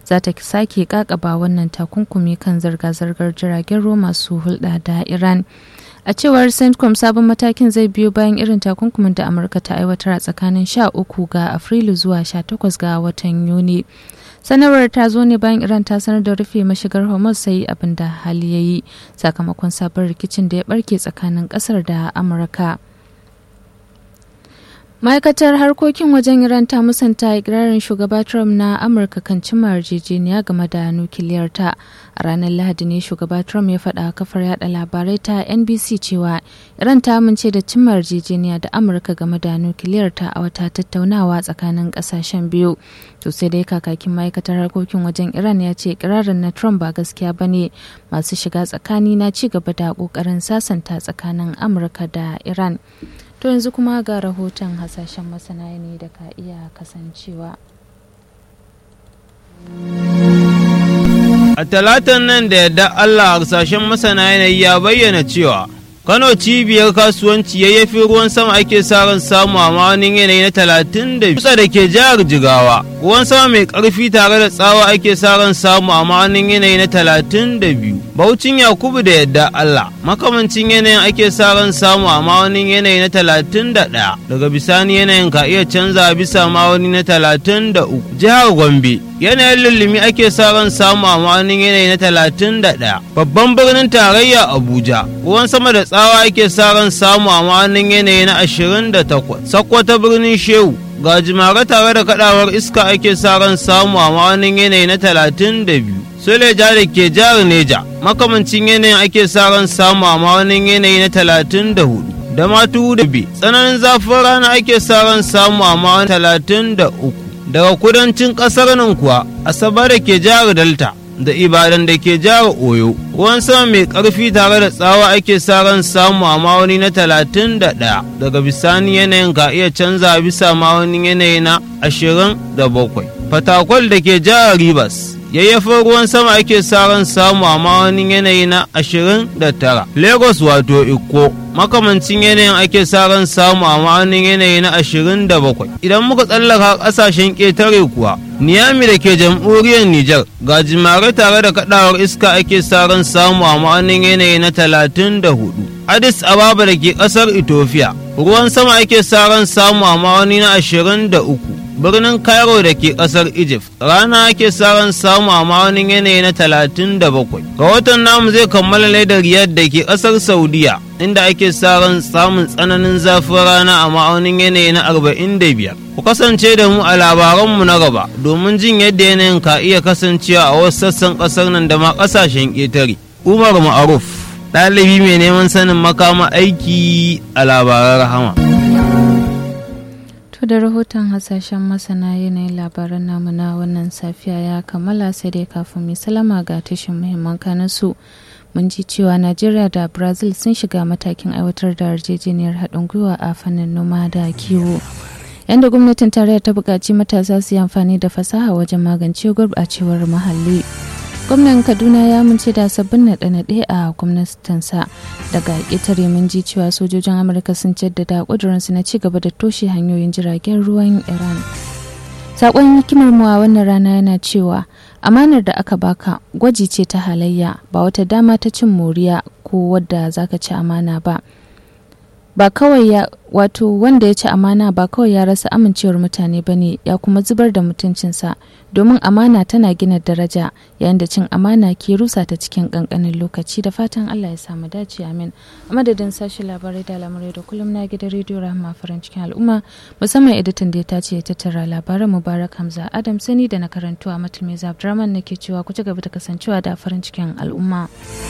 za ta sake kakaba wannan takunkumi kan zirga-zirgar jiragen ruwa masu hulɗa da iran a cewar centcom sabon matakin zai biyo bayan irin takunkumin da amurka ta aiwatar a tsakanin 13 ga afrilu zuwa 18 ga watan yuni sanarwar ta zo ne bayan iran ta sanar da rufe mashigar hormuz sai abin da hali ya yi sakamakon sabon rikicin da ya barke tsakanin kasar da amurka ma'aikatar harkokin wajen iran ta musanta ikirarin shugaba trump na amurka kan cimma yarjejeniya game da nukiliyar ta a ranar lahadi ne shugaba trump ya faɗa kafar yada labarai ta nbc cewa iran ta amince da cimma yarjejeniya da amurka game da nukiliyar ta a wata tattaunawa tsakanin ƙasashen biyu to sai dai kakakin ma'aikatar harkokin wajen iran ya ce ikirarin na trump ba gaskiya ba ne masu shiga tsakani na ci gaba da ƙoƙarin sasanta tsakanin amurka da iran To yanzu kuma ga rahoton hasashen masana ne da ka iya kasancewa. A talatan nan da yadda Allah harsashen masana yanayi ya bayyana cewa Kano cibiyar kasuwanci yayyafi ruwan sama ake sa ran samu a ma'aunin yanayi na talatin da kusa da ke jihar Jigawa. Ruwan sama mai ƙarfi tare da tsawa ake sa ran samu a ma'aunin yanayi na talatin da biyu. Baucin Yakubu da yadda Allah makamancin yanayin ake sa ran samu a ma'aunin yanayi na talatin da ɗaya. Daga bisani yanayin ka iya canza bisa ma'auni na talatin da uku. Jihar Gombe yanayin lullumi ake sa ran samu a ma'aunin yanayi na talatin da ɗaya. Babban birnin tarayya Abuja ruwan sama da tsawa ake sa ran samu a ma'aunin yanayi na ashirin da takwas. Sakkwata birnin Shehu ga jimare tare da kadawar iska ake sa ran samu a ma'aunin yanayi na talatin da biyu. Suleja da ke jihar Neja makamancin yanayin ake sa ran samu a ma'aunin yanayi na talatin da hudu. Da matu da bi tsananin zafin rana ake sa ran samu a ma'aunin talatin da uku. Daga kudancin ƙasar nan kuwa Asabar da ke jihar Delta da Ibadan da ke jihar Oyo. Ruwan sama mai ƙarfi tare da tsawa ake sa ran samu a ma'auni na talatin da ɗaya. Daga bisani yanayin ka iya canza bisa ma'aunin yanayi na ashirin da bakwai. Fatakwal da ke jihar Rivers. yayyafin ruwan sama ake sa ran samu a ma'aunin yanayi na ashirin da tara. Lagos wato Ikko makamancin yanayin ake sa ran samu a ma'aunin yanayi na ashirin da bakwai. Idan muka tsallaka ƙasashen ƙetare kuwa, Niyami da ke jamhuriyar Nijar ga jimare tare da kaɗawar iska ake sa ran samu a ma'aunin yanayi na talatin da hudu. Addis Ababa da ke ƙasar Ethiopia, ruwan sama ake sa ran samu a ma'auni na ashirin da uku. birnin cairo da ke kasar egypt rana ake ran samu a ma'aunin yanayi na talatin da bakwai rahoton namu zai kammala ledar riyadh da ke kasar saudiya inda ake ran samun tsananin zafin rana a ma'aunin yanayi na arba'in da biyar ku kasance da mu a labaranmu na gaba domin jin yadda yanayin ka iya kasancewa a wasu sassan kasar nan da ma kasashen ƙetare umar ma'aruf ɗalibi mai neman sanin makama aiki a labaran rahama. To da rahoton hasashen masana yanayin labaran namu na wannan safiya ya kammala sai dai kafin mai salama ga tashin muhimman kanansu. Mun ji cewa Najeriya da Brazil sun shiga matakin aiwatar da yarjejeniyar haɗin gwiwa a fannin noma da kiwo. Yanda gwamnatin tarayya ta buƙaci matasa su yi amfani da fasaha wajen magance gurɓacewar muhalli. gwamnan kaduna ya amince da sabbin naɗe-naɗe a gwamnatinsa daga ƙetare mun ji cewa sojojin amurka sun jaddada ƙudurinsu na ci gaba da toshe hanyoyin jiragen ruwan iran saƙon hikimar mu a wannan rana yana cewa amanar da aka baka gwaji ce ta halayya ba wata dama ta cin moriya ko wadda zaka ci amana ba ba kawai ya wato wanda ya ci amana ba kawai ya rasa amincewar mutane ba ne ya kuma zubar da mutuncinsa domin amana tana gina daraja yayin da cin amana ke rusa ta cikin kankanin lokaci da fatan allah ya samu dace amin a madadin sashi labarai da lamurai da kullum na gidan rediyo rahama farin cikin al'umma musamman editan da ya tace ya tattara labaran mubarak hamza adam sani da na karantu a matulmi abdurrahman nake cewa ku ci gaba da kasancewa da farin cikin al'umma.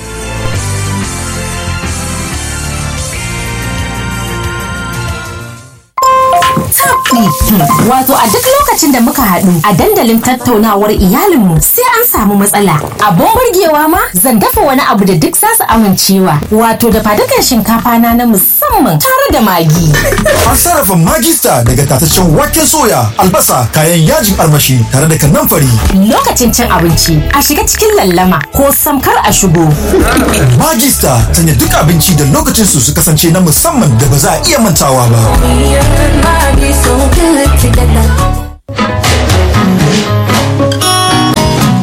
Wato a duk lokacin da muka haɗu a dandalin tattaunawar iyalinmu sai an samu matsala. Abun burgewa ma zan dafa wani abu da duk za su amincewa. Wato da fadukan shinkafa na na musamman tare da magi. An sarrafa magista daga tataccen waken soya, albasa, kayan yajin armashi tare da kanamfari. Lokacin cin abinci a shiga cikin lallama ko samkar a shigo. Magista sanya duk abinci da lokacin su su kasance na musamman da ba za a iya mantawa ba.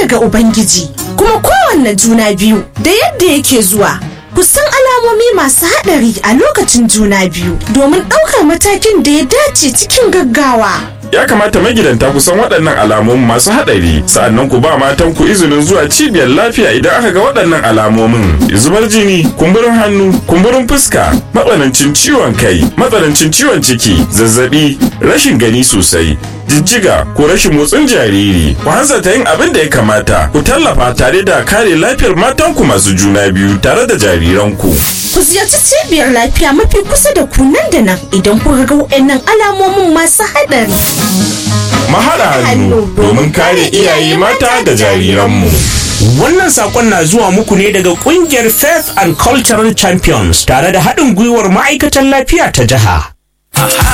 daga Ubangiji, kuma kowanne juna biyu da yadda yake zuwa. Ku san alamomi masu haɗari a lokacin juna biyu domin ɗaukar matakin da ya dace cikin gaggawa. ya kamata magidanta ku san waɗannan alamomin masu haɗari sa'annan ku ba matan ku izinin zuwa cibiyar lafiya idan aka ga waɗannan alamomin zubar jini kumburin hannu kumburin fuska matsanancin ciwon kai matsanancin ciwon ciki zazzabi rashin gani sosai jijjiga ko rashin motsin jariri ku hanzarta yin abin da ya kamata ku tallafa tare da kare lafiyar matanku masu juna biyu tare da jariranku Ku ziyarci cibiyar lafiya mafi kusa da ku nan da nan idan kuka ga waɗannan alamomin masu haɗari. mahaɗa hannu domin kare iyaye mata da jariranmu Wannan sakon na zuwa muku ne daga kungiyar Faith and Cultural Champions tare da haɗin gwiwar ma'aikatan lafiya ta jiha.